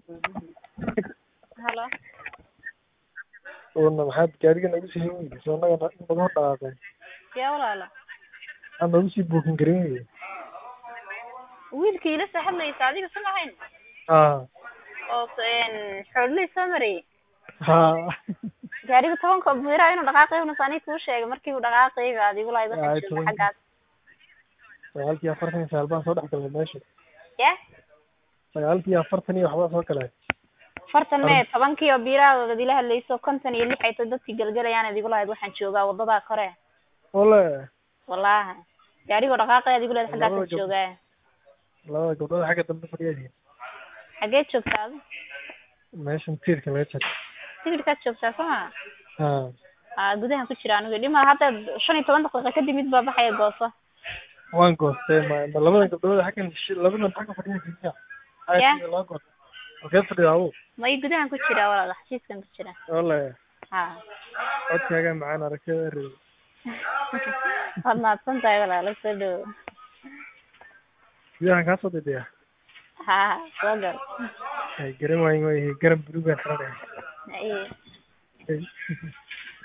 halo Uuna maxaad gaariga nagu sii hayn weyday soo annaga nagu hor dhaqaaqay yaa walaalo maxaad nagu sii buukin garan weyday wiilkii ila soo hadlaysa adiga sama ahayn haa oo xoolihii soo marayay haa gaariga tobanka miraa inuu dhaqaaqay unus aniga kuu sheegay markii uu dhaqaaqay baad igu lahayd waxaan Ay, jooga tobanka. xaggaas sagaalkii afartan iyo sagaal baan soo dhex galnay meesha ya sagaalkii afartan iyo waxbaa soo galay fartan mee tobankii oo biirahadood ila hadlayso konton iyo lix ay tahay dadkii galgalayaan ad igu lahayd waxaan joogaa wadadaa kore ole wallahi gaarigoo dhaqaaqay ad igu lahayd xaggaasaan Labada gab- joogaa labada gabdhood xagga dambe fadhiyaadiin xaggee joogtaa adi meeshan tiirka laga jaro tigidhkaad joogtaa soma haa aa gudahan ku jira anigu dhima hadda shan iyo toban daqiiqa kadib mid baa baxaya gooso waan goostay ma ma labada gabdhood xaggan shi- labadan xagga fadhiya Ya. loo goosta halkee fadhiya abu may gudahan ku jira walaal xafiiskan ku jira ole ha codkaaga macaan aragtida reey waad mahadsan tahay walaalo soo dhowo gudahan kaa soo didaya ha soo gal ay garan waayin way garan buluugaan xiranaya Ay. Ay.